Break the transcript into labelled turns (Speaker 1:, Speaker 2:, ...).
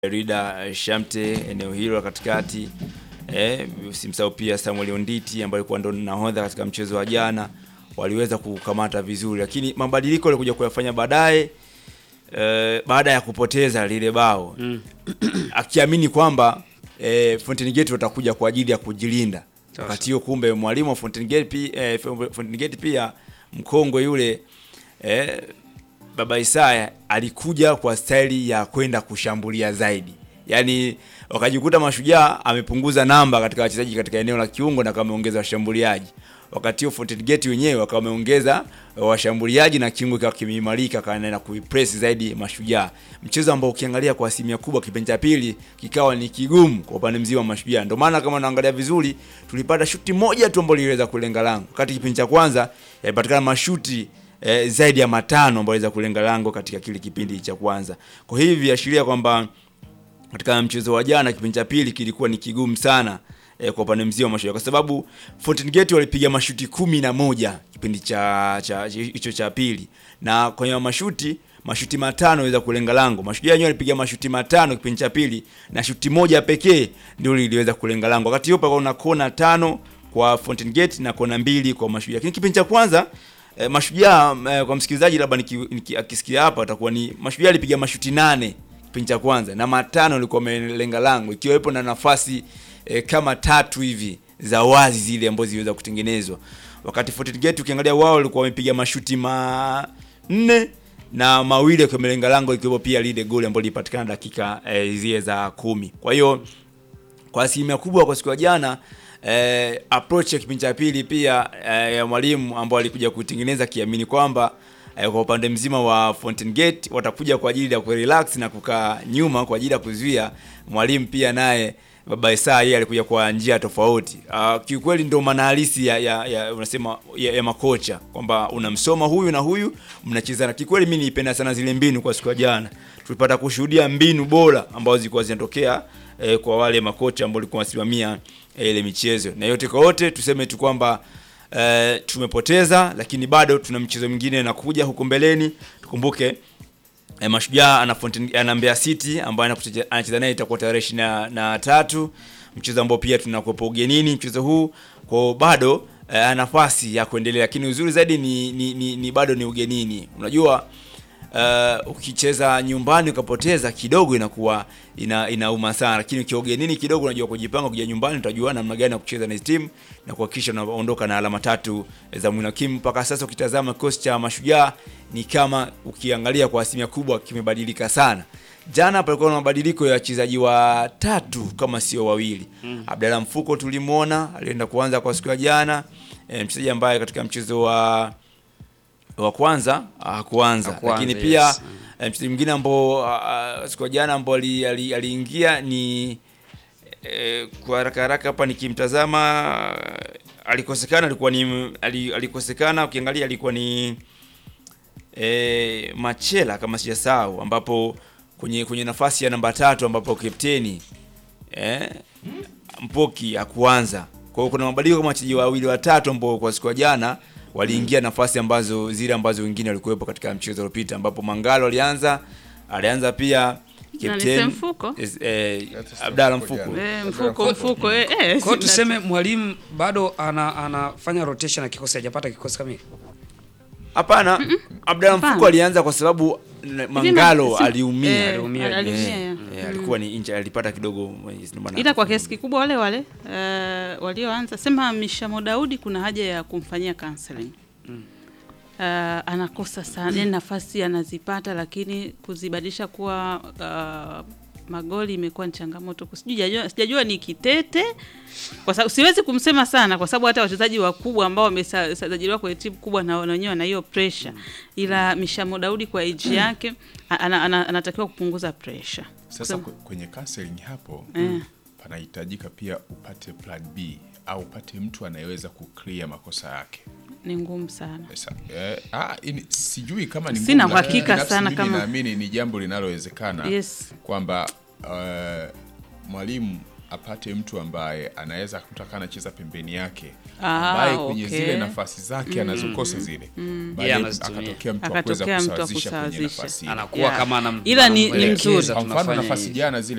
Speaker 1: Rida Shamte eneo hilo la katikati. Eh, usimsahau pia Samuel Onditi ambaye alikuwa ndo nahodha katika mchezo wa jana, waliweza kukamata vizuri, lakini mabadiliko yalikuja kuyafanya baadaye eh, baada ya kupoteza lile bao
Speaker 2: Mm.
Speaker 1: akiamini kwamba eh, Fountain Gate watakuja kwa ajili ya kujilinda.
Speaker 2: Sasa.
Speaker 1: Wakati huo kumbe mwalimu wa Fountain Gate pia, eh, Fountain Gate pia mkongwe yule eh, Baba Isaya alikuja kwa staili ya kwenda kushambulia zaidi, yaani wakajikuta Mashujaa amepunguza namba katika wachezaji katika eneo la kiungo na kameongeza washambuliaji, wakati huo Fountain Gate wenyewe wakawa wameongeza washambuliaji na kiungo kikawa kimeimarika kana na kuipress zaidi Mashujaa, mchezo ambao ukiangalia kwa asilimia kubwa kipindi cha pili kikawa ni kigumu kwa upande mzima wa Mashujaa. Ndio maana kama naangalia vizuri, tulipata shuti moja tu ambalo liliweza kulenga lango, wakati kipindi cha kwanza yalipatikana mashuti eh, zaidi ya matano ambayo aliweza kulenga lango katika kile kipindi cha kwanza. Kwa hivi viashiria kwamba katika mchezo wa jana kipindi cha pili kilikuwa ni kigumu sana eh, kwa upande mzima wa Mashujaa kwa sababu Fountain Gate walipiga mashuti kumi na moja kipindi cha cha hicho cha pili, na kwenye mashuti mashuti matano waweza kulenga lango. Mashujaa wenyewe walipiga mashuti matano kipindi cha pili na shuti moja pekee ndio liliweza kulenga lango. Wakati huo palikuwa na kona tano kwa Fountain Gate na kona mbili kwa Mashujaa. Lakini kipindi cha kwanza eh, Mashujaa eh, kwa msikilizaji labda niki- niki- akisikia hapa atakuwa ni Mashujaa alipiga mashuti nane kipindi cha kwanza na matano alikuwa amelenga lango ikiwepo na nafasi e, kama tatu hivi za wazi zile ambazo ziliweza kutengenezwa. Wakati Fountain Gate ukiangalia wao walikuwa wamepiga mashuti manne na mawili akiwa amelenga lango ikiwepo pia lile goli ambalo lilipatikana dakika e, zile za kumi. Kwa hiyo kwa asilimia kubwa kwa siku ya jana eh, approach ya kipindi cha pili pia eh, ya mwalimu ambao alikuja kutengeneza kiamini kwamba eh, kwa upande mzima wa Fountain Gate watakuja kwa ajili ya kurelax na kukaa nyuma kwa ajili ya kuzuia. Mwalimu pia naye Baba Isa yeye alikuja kwa njia tofauti. Uh, kiukweli ndio maana halisi ya, ya, ya unasema ya, ya makocha kwamba unamsoma huyu na huyu mnachezana. Kikweli mimi nilipenda sana zile mbinu kwa siku ya jana. Tulipata kushuhudia mbinu bora ambazo zilikuwa zinatokea eh, kwa wale makocha ambao walikuwa wasimamia eh, ile michezo. Na yote kwa yote tuseme tu kwamba eh, tumepoteza lakini bado tuna mchezo mwingine unakuja huko mbeleni. Tukumbuke eh, Mashujaa ana Fountain ana Mbeya City ambaye anakucheza- anacheza naye itakuwa tarehe ishirini na, na tatu, mchezo ambao pia tunakuwepo ugenini mchezo huu kwa bado eh, ana nafasi ya kuendelea, lakini uzuri zaidi ni, ni, ni, ni bado ni ugenini. Unajua uh, ukicheza nyumbani ukapoteza kidogo inakuwa ina, inauma sana, lakini ukiwa ugenini kidogo unajua kujipanga, kuja nyumbani utajua namna gani ya kucheza na hizi timu na kuhakikisha unaondoka na alama tatu za mwinakimu. Mpaka sasa ukitazama kikosi cha Mashujaa ni kama ukiangalia kwa asilimia kubwa kimebadilika sana. Jana palikuwa na mabadiliko ya wachezaji watatu kama sio wawili. Abdalla Mfuko tulimwona alienda kuanza kwa siku ya jana, e, mchezaji ambaye katika mchezo wa wa kwanza hakuanza,
Speaker 2: Hakuanza,
Speaker 1: lakini pia
Speaker 2: yes.
Speaker 1: eh, mchezaji mwingine ambao ah, siku ya jana ambao ali- ali- aliingia ni eh, kwa haraka haraka hapa nikimtazama alikosekana, alikuwa ni ali- alikosekana, ukiangalia alikuwa ni eh, Machela kama sijasahau, ambapo kwenye kwenye nafasi ya namba tatu ambapo kapteni eh, Mpoki hakuanza. Kwa hiyo kuna mabadiliko kama wachezaji wawili watatu ambao kwa siku ya jana waliingia nafasi ambazo zile ambazo wengine walikuwepo katika mchezo uliopita, ambapo Mangalo alianza alianza pia
Speaker 3: Nani, Mfuko?
Speaker 1: eh, eh,
Speaker 4: Hata
Speaker 1: Abdalla
Speaker 4: Mfuko
Speaker 1: Mfuko
Speaker 4: jana.
Speaker 3: Eh, mfuko mfuko eh, eh,
Speaker 2: Kwa hiyo
Speaker 3: sina-
Speaker 2: tuseme mwalimu bado ana, anafanya rotation na kikosi hajapata kikosi kamili.
Speaker 1: Hapana, Abdalla
Speaker 3: Hapana.
Speaker 1: Mfuko alianza kwa sababu n- Mangalo
Speaker 3: si-
Speaker 1: aliumia.
Speaker 3: eh,
Speaker 2: aliumia,
Speaker 3: aliumia,
Speaker 1: Eh,
Speaker 3: ya.
Speaker 1: eh, alikuwa ni inja alipata kidogo ndio maana-
Speaker 3: ila kwa kiasi kikubwa wale wale uh, walioanza sema Mishamo Daudi kuna haja ya kumfanyia counseling. Uh, anakosa sana yani nafasi anazipata, lakini kuzibadilisha kuwa uh, magoli imekuwa ni changamoto. Sijajua, sijajua ni kitete, kwa sababu siwezi kumsema sana, kwa sababu hata wachezaji wakubwa ambao wamesajiliwa kwenye timu kubwa na na wenyewe wana hiyo pressure, ila Mishamo Daudi kwa age yake ana, ana, anatakiwa kupunguza pressure.
Speaker 4: Sasa
Speaker 3: Kusema-
Speaker 4: kwe- kwenye counseling hapo
Speaker 3: Eh.
Speaker 4: panahitajika pia upate plan B au upate mtu anayeweza kuclear makosa yake.
Speaker 3: ni ngumu sana.
Speaker 4: Sasa, eh, ah, ini, sijui kama ni
Speaker 3: Sina
Speaker 4: ngumu, lakini
Speaker 3: uhakika
Speaker 4: binafsi
Speaker 3: sana
Speaker 4: mimi
Speaker 3: kama-
Speaker 4: naamini ni jambo linalowezekana
Speaker 3: Yes.
Speaker 4: kwamba eh, mwalimu apate mtu ambaye anaweza kutaka anacheza pembeni yake
Speaker 3: Ah,
Speaker 4: ambaye kwenye
Speaker 3: okay.
Speaker 4: zile nafasi zake anazokosa zile baadaye
Speaker 2: Yeye anazitumia.
Speaker 4: akatokea mtu wa kuweza
Speaker 3: Akatokea mtu wa
Speaker 4: kusawazisha kwenye
Speaker 3: kusawazisha.
Speaker 4: nafasi ile.
Speaker 2: Anakuwa
Speaker 3: Yeah.
Speaker 2: kama anam-
Speaker 3: Ila ni- ni
Speaker 2: anamwelekeza
Speaker 3: mzuri.
Speaker 4: Kwa mfano
Speaker 2: tunafanya
Speaker 4: nafasi
Speaker 2: hivi.
Speaker 4: jana zile